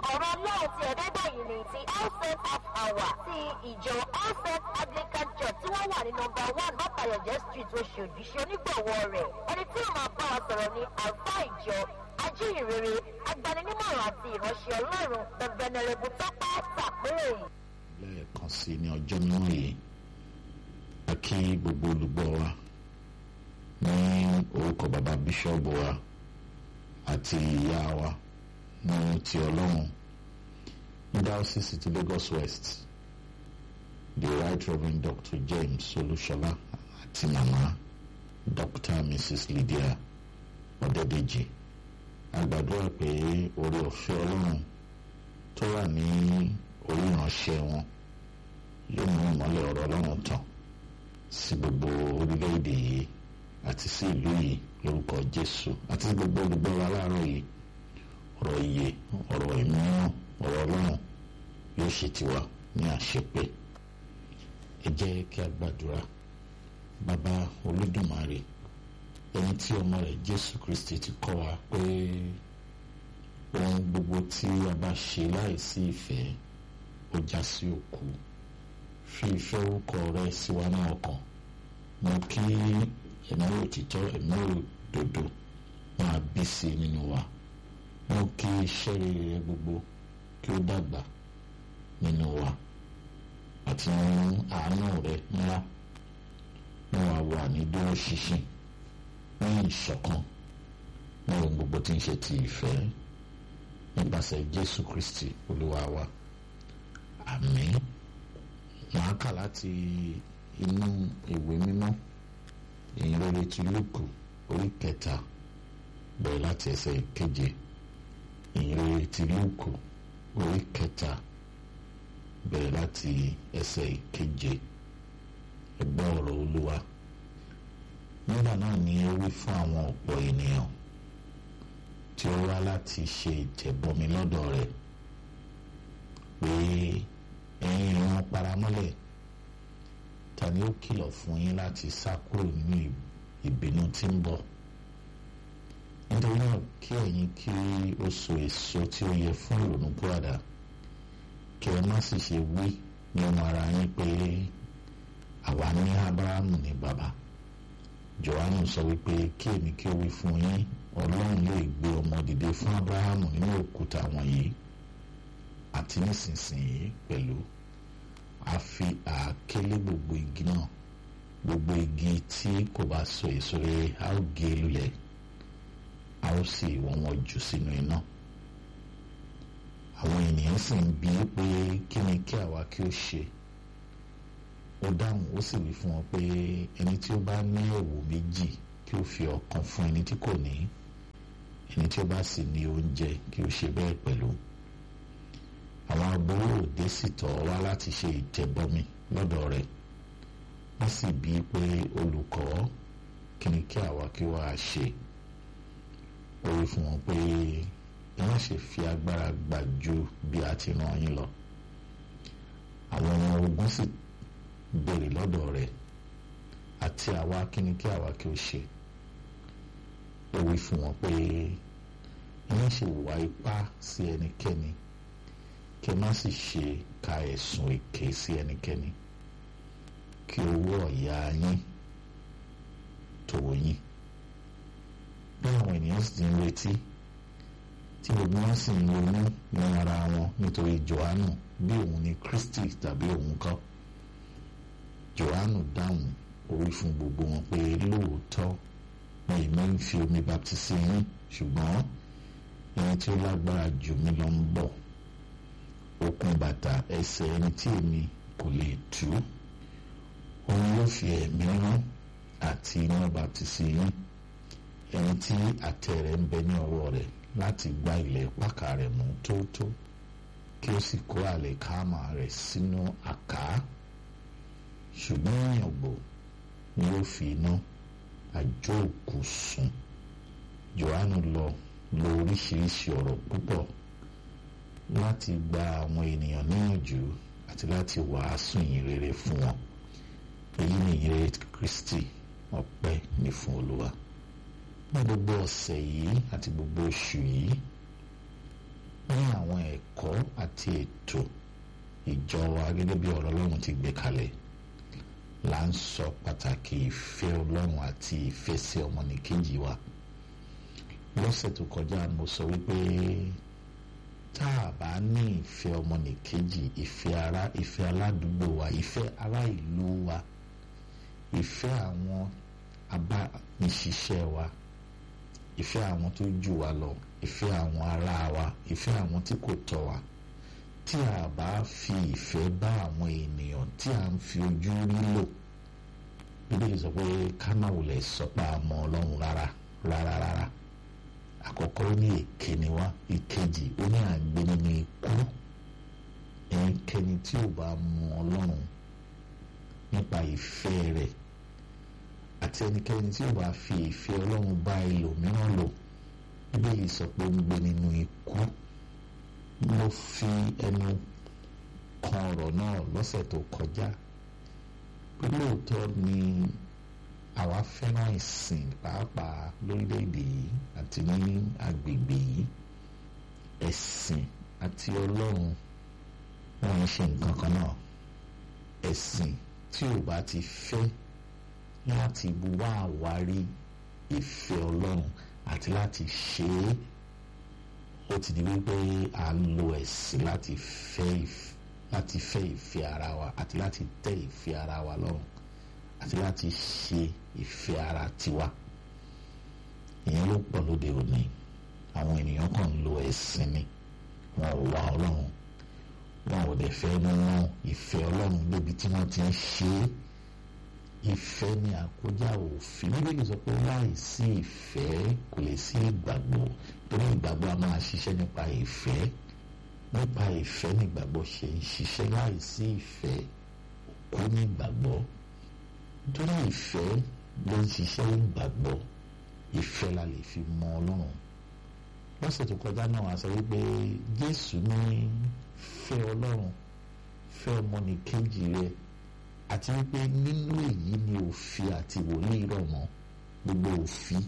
ọ̀rọ̀ ọlọ́run ti ẹ̀ẹ́dẹ́gbẹ̀yìn ní ti outset half hour ti ìjọ outset anglican church tí wọ́n wà ní nọmba one mọ́tàyọ̀jẹ́ street oṣòdì ṣe onígbọ̀wọ́ rẹ̀ ẹni tí ó máa bá wa sọ̀rọ̀ ní àlùfáà ìjọ ajíhìnrere agbaninímọ̀ràn àti ìránṣẹ́ ọlọ́run the venerable tọ́pẹ́ tàpérè. lẹ́ẹ̀kan sí ní ọjọ́ mímọ́ yìí a kí gbogbo olùgbọ́ wa ní orúkọ bàbá bíṣọ́ọ̀bù wa àti ìyá wa ní ti ọlọ́run ní diocese ti Lagos West the right reverend Dr. James Olúṣọlá àti màmá Dr. Mrs. Lydia Ọ̀dẹ́dẹ́jì a gbàdúrà pé orí ọ̀fẹ́ ọlọ́run tó wà ní orí ìránṣẹ́ wọn yóò mú ìmọ́lẹ̀ ọ̀rọ̀ ọlọ́run tàn sí gbogbo orílẹ̀-èdè yìí àti sí ìlú yìí lórúkọ Jésù àti sí gbogbo olùgbọ́ wa láàárọ̀ yìí ọ̀rọ̀ iye ọ̀rọ̀ ìmíràn ọ̀rọ̀ ọlọ́run yóò ṣe tiwa ní àṣepé ẹ jẹ́ kí a gbàdúrà bàbá olódùmarè ẹni tí ọmọ rẹ̀ Jésù Kristi ti kọ́ wa pé ohun gbogbo tí a bá ṣe láìsí ìfẹ́ ó já sí òkú fi ìfẹ́ orúkọ rẹ sí wa náà ọkàn mú kí ẹ̀mí òtítọ́ ẹ̀mí òdodo máa bí sí nínú wa mú kí iṣẹ́ rere rẹ gbogbo kí ó dàgbà nínú wa àti nínú àánú rẹ ńlá mú wa wà ní dúró ṣinṣin ní ìṣọ̀kan ní ohun gbogbo tí ń ṣe ti ìfẹ́ nípasẹ̀ Jésù Kristi Olúwa wa àmín màá kà láti inú ìwé mímọ́ ìyìnrere ti Lúùkù orí kẹta bẹ̀rẹ̀ láti ẹsẹ̀ keje ìyìnrere ti Lúùkù orí kẹta bẹ̀rẹ̀ láti ẹsẹ̀ keje ẹ gbọ́ ọ̀rọ̀ Olúwa nígbà náà ni ó wí fún àwọn ọ̀pọ̀ ènìyàn tí ó wá láti ṣe ìtẹ̀bọmi lọ́dọ̀ rẹ̀ pé ẹ̀yin ìran paramọ́lẹ̀ ta ni ó kìlọ̀ fún yín láti sá kúrò nínú ìbínú tí ń bọ̀ nítorí náà kí ẹ̀yin kí ó so èso tí ó yẹ fún ìrònúpìwàdà kí ẹ má sì ṣe wí nínú ara yín pé àwa ní Ábúráhámù ní bàbá Jòhánù sọ wípé kí èmi kí ó wí fún yín Ọlọ́run lè gbé ọmọ dìde fún Ábúráhámù nínú òkúta wọ̀nyí àti nísinsìnyí pẹ̀lú a fi àákélé gbogbo igi náà gbogbo igi tí kò bá so èso rere a ó gé lulẹ̀ a ó sì wọ́n wọn jù sínú iná àwọn ènìyàn sì ń bi í pé kí ni kí àwa kí ó ṣe ó dáhùn ó sì wí fún wọn pé ẹni tí ó bá ní ẹ̀wù méjì kí ó fi ọ̀kan fún ẹni tí kò ní ẹni tí ó bá sì ní oúnjẹ kí ó ṣe bẹ́ẹ̀ pẹ̀lú àwọn agbowó òde sì tọ̀ wá láti ṣe ìtẹ̀bọmi lọ́dọ̀ rẹ̀ wọ́n sì bí i pé olùkọ́ kí ni kí àwa kí wá a ṣe ó wí fún wọn pé ẹ má ṣe fi agbára gbà ju bí a ti rán yín lọ àwọn ọmọ ogun sì béèrè lọ́dọ̀ rẹ̀ àti àwa kí ni kí àwa kí ó ṣe ó wí fún wọn pé ẹ má ṣe wá ipá sí ẹnikẹ́ni kí ẹ má sì ṣe ka ẹ̀sùn èké sí ẹnikẹ́ni kí owó ọ̀yà yín tó yín bí àwọn ènìyàn sì ti ń retí tí gbogbo wọn sì ń ronú ní ara wọn nítorí Jòhánù bí òun ni Kristi tàbí òun kọ́ Jòhánù dáhùn ó wí fún gbogbo wọn pé lóòótọ́ ni èmi ń fi omi baptisi yín ṣùgbọ́n ẹni tí ó lágbára jù mí lọ ń bọ̀ okùn bàtà ẹsẹ̀ ẹni tí èmi kò lè tú òun yóò fi ẹ̀mí rán àti iná baptisi yín ẹni tí àtẹ rẹ̀ ń bẹ ní ọwọ́ rẹ̀ láti gba ilẹ̀ pákà rẹ̀ mú tótó kí ó sì kó àlìkámà rẹ̀ sínú àká ṣùgbọ́n ìyàngbò ni ó fi iná àjò òkú sùn Jòhánù lọ lo oríṣiríṣi ọ̀rọ̀ púpọ̀ láti gba àwọn ènìyàn níyànjú àti láti wàásù ìyìn rere fún wọn èyí ni ìyìn rere Kristi ọpẹ́ ní fún Olúwa ní gbogbo ọ̀sẹ̀ yìí àti gbogbo oṣù yìí ní àwọn ẹ̀kọ́ àti ètò ìjọ wa gẹ́gẹ́ bí ọ̀rọ̀ ọlọ́run ti gbé kalẹ̀ là ń sọ pàtàkì ìfẹ́ ọlọ́run àti ìfẹ́ sí ọmọnìkejì wa lọ́sẹ̀ tó kọjá mo sọ wípé tá a bá ní ìfẹ́ ọmọnìkejì ìfẹ́ ara ìfẹ́ aládùúgbò wa ìfẹ́ ará ìlú wa ìfẹ́ àwọn abániṣiṣẹ́ wa ìfẹ́ àwọn tó jù wá lọ ìfẹ́ àwọn ará wa ìfẹ́ àwọn tí kò tọ́ wa tí a bá fi ìfẹ́ bá àwọn ènìyàn tí a ń fi ojú rí lò bíbélì sọ pé kánáwó lè sọ pé a mọ ọlọ́run rárá rárá rárá àkọ́kọ́ ó ní èké ni wá ìkejì ó ní àgbẹ̀ nínú ikú ẹnikẹ́ni tí ò bá mọ ọlọ́run nípa ìfẹ́ rẹ̀ àti ẹnikẹ́ni tí ò bá fi ìfẹ́ ọlọ́run bá ẹlòmíràn lò bíbélì sọ pé ó ń gbé nínú ikú mo fi ẹnu kan ọ̀rọ̀ náà lọ́sẹ̀ tó kọjá pé lóòótọ́ ni àwa fẹ́ràn ìsìn pàápàá lórílẹ̀‐èdè yìí àti ní agbègbè yìí ẹ̀sìn àti ọlọ́run wọn ń ṣe nǹkan kan náà ẹ̀sìn tí ò bá ti fẹ́ láti wá àwárí ìfẹ́ ọlọ́run àti láti ṣe é ó ti di wípé à ń lo ẹ̀sìn láti fẹ́ láti fẹ́ ìfẹ́ ara wa àti láti tẹ́ ìfẹ́ ara wa lọ́rùn àti láti ṣe ìfẹ́ ara tiwa ìyẹn ló pọ̀ lóde òní àwọn ènìyàn kan ń lo ẹ̀sìn ni wọn ò wá ọlọ́run wọn ò dẹ̀ fẹ́ mú ìfẹ́ ọlọ́run débi tí wọ́n ti ń ṣe é ìfẹ́ ni àkójá òfin bíbélì sọ pé láì sí ìfẹ́ kò lè sí ìgbàgbọ́ torí ìgbàgbọ́ a máa ṣiṣẹ́ nípa ìfẹ́ nípa ìfẹ́ ní ìgbàgbọ́ ṣe ń ṣiṣẹ́ láì sí ìfẹ́ kò ní ìgbàgbọ́ torí ìfẹ́ ló ń ṣiṣẹ́ ìgbàgbọ́ ìfẹ́ la lè fi mọ ọlọ́run lọ́sẹ̀ tó kọjá náà wá sọ wípé jésù ní fẹ́ ọlọ́run fẹ́ ọmọnìkejì rẹ̀ àti wípé nínú èyí ni òfin àti wòlíì rọ̀ mọ́ gbogbo òfin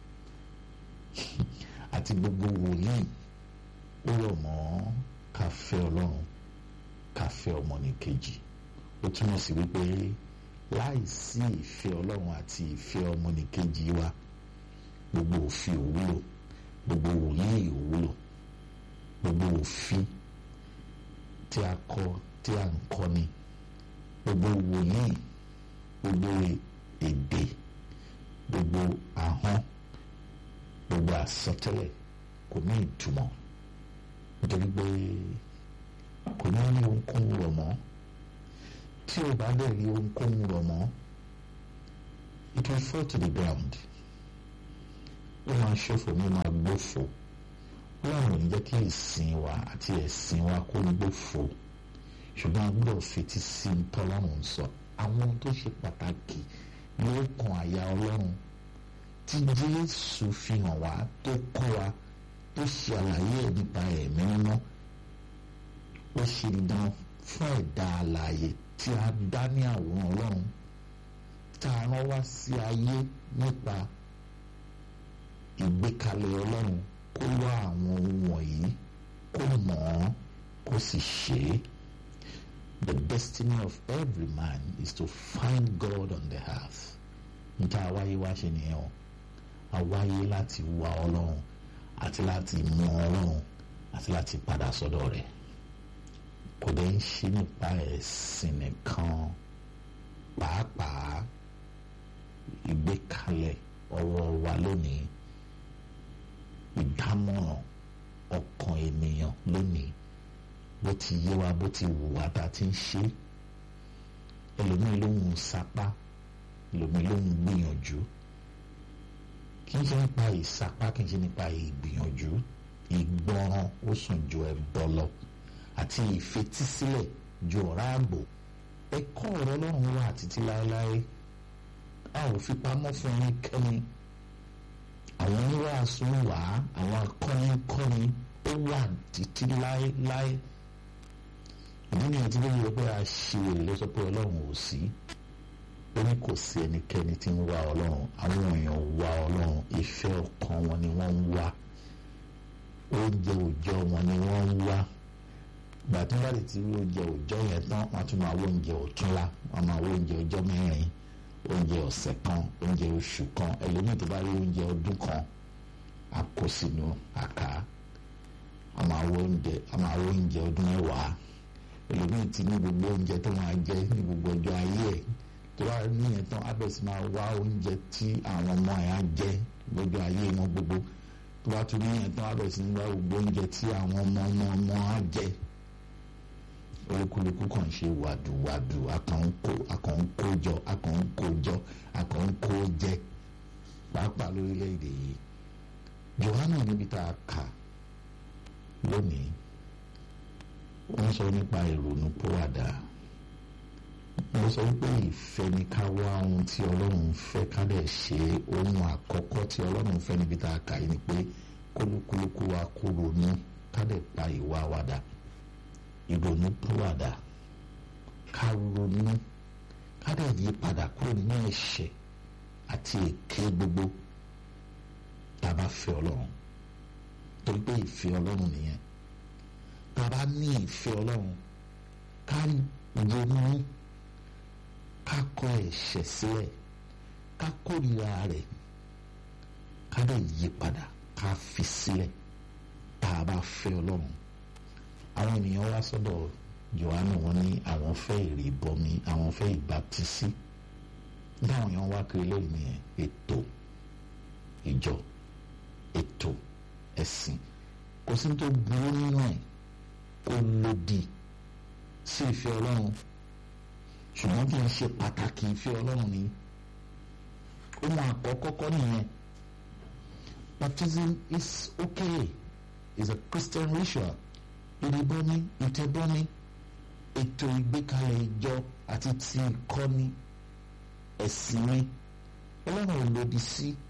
àti gbogbo wòlíì ó rọ̀ mọ́ ká fẹ́ ọlọ́run ká fẹ́ ọmọnìkejì ó túmọ̀ sí wípé láì sí ìfẹ́ ọlọ́run àti ìfẹ́ ọmọnìkejì wa gbogbo òfin òwúlò gbogbo wòlíì òwúlò gbogbo òfin tí a kọ tí a ń kọ́ ni gbogbo wòlíì gbogbo èdè gbogbo ahọ́n gbogbo àsọtẹ́lẹ̀ kò ní ìtumọ̀ nítorí pé kò ní ní ohunkóhun rọ̀ mọ́ tí o bá dẹ̀ rí ohunkóhun rọ̀ mọ́ it will fall to the ground ó máa ṣòfò ní máa gbófò ó láwọn ò ní jẹ́ kí ìsìn wa àti ẹ̀sìn wa kó gbófò ṣùgbọ́n a gbọ́dọ̀ fetí sí i tọ́lọ́run sọ àwọn tó ṣe pàtàkì ló kan àyà ọlọ́run tí jésù fi hàn wá tó kọ́ wa tó ṣe àlàyé ẹ̀ nípa ẹ̀mí mímọ́ ó ṣe dán fún ẹ̀dá alààyè tí a dá ní àwòrán ọlọ́run tá a rán wá sí ayé nípa ìgbékalẹ̀ ọlọ́run kó wá àwọn ohun wọ̀nyí kó mọ̀ ọ́n kó sì ṣe é. The destiny of every man is to find God on the earth. Níta àwáyé wá ṣe nìyẹn o. Àwáyé láti wá Ọlọ́run àti láti mọ Ọlọ́run àti láti padà sọ́dọ̀ rẹ̀. Kò dé ń ṣe nípa ẹ̀sìn nìkan pàápàá ìgbékalẹ̀ ọ̀rọ̀ wa lónìí ìdámọ̀ràn ọkàn ènìyàn lónìí bó ti yé wa bó ti wù wá tá a ti ń ṣe ẹlòmíì ló ń sapá ẹlòmíì ló ń gbìyànjú kì í ṣe nípa ìsapá kì í ṣe nípa ìgbìyànjú ìgbọràn ó sùn ju ẹbọ lọ àti ìfetísílẹ̀ ju ọ̀rá àgbò ẹ̀kọ́ ọ̀rọ̀ Ọlọ́run wà títí láéláé a ò fi pamọ́ fún ẹnikẹ́ni àwọn oníwàásù wà àwọn akọ́nikọ́ni ó wà títí láéláé ìdí nìyẹn tí bẹ́ẹ̀ yẹ pé a ṣe èrè ló sọ pé ọlọ́run ò sí ó ní kò sí ẹnikẹ́ni tí ń wá ọlọ́run àwọn èèyàn wá ọlọ́run ìfẹ́ ọkàn wọn ni wọ́n ń wá oúnjẹ òòjọ́ wọn ni wọ́n ń wá ìgbà tó bá lè ti rí oúnjẹ òòjọ́ yẹn tán wọ́n tún máa wó oúnjẹ ọ̀túnla wọ́n máa wó oúnjẹ ọjọ́ mẹ́rin oúnjẹ ọ̀sẹ̀ kan oúnjẹ oṣù kan ẹlòmíì tó bá rí oúnjẹ ọdún kan á kó sínú àká a máa wó oúnjẹ a máa wó oúnjẹ ọdún mẹ́wàá ẹlòmíì ti ní gbogbo oúnjẹ tó máa jẹ ní gbogbo ọjọ́ ayé ẹ̀ tó bá níyẹn tán á bẹ̀rẹ̀ sí máa wá oúnjẹ tí àwọn ọmọ ẹ̀ á jẹ lọ́jọ́ ayé wọn gbogbo tó bá tún níyẹn tán á bẹ̀rẹ̀ sí wá gbogbo oúnjẹ tí àwọn ọmọ ọmọ ọmọ á jẹ olúkúlùkù kàn ṣe wàdùwàdù akànkó akànkójọ akànkójọ akànkó jẹ pàápàá lórílẹ̀‐èdè yìí Jòhánù níbi tá a kà lónìí wọ́n sọ nípa ìrònú pòwàdà wọ́n sọ wípé ìfẹ́ ni ká wá ohun tí Ọlọ́run fẹ́ ká dẹ̀ ṣe ohun àkọ́kọ́ tí Ọlọ́run fẹ́ níbi tá a kà yìí ni pé kólúkúlùkù wa kó ronú ká dẹ̀ pa ìwà wa dà ìrònú pòwàdà ká ronú ká dẹ̀ yí padà kúrò nínú ẹ̀ṣẹ̀ àti èké gbogbo tá a bá fẹ́ Ọlọ́run torí pé ìfẹ́ Ọlọ́run nìyẹn tá a bá ní ìfẹ́ Ọlọ́run ká ronú ká kọ ẹ̀ṣẹ̀ sílẹ̀ ká kórìíra rẹ̀ ká dẹ̀ yí padà ká fi sílẹ̀ tá a bá fẹ́ Ọlọ́run àwọn ènìyàn wá sọ́dọ̀ Jòhánù wọn ní àwọn fẹ́ ìrìbọmi àwọn fẹ́ ìbátísí dáhùn yẹn wá kiri lóyún ní ètò ìjọ ètò ẹ̀sìn kò sí tó burú nínú ẹ̀ kó lòdì sí ìfẹ́ Ọlọ́run ṣùgbọ́n kì í ṣe pàtàkì ìfẹ́ Ọlọ́run ni ohun àkọ́kọ́ kọ́ nìyẹn baptism is okay is a Christian ritual ìrìbọmi ìtẹ̀bọmi ètò ìgbékalẹ̀ ìjọ àti ti ìkọ́ni ẹ̀sìn mi Ọlọ́run ò lòdì sí. Si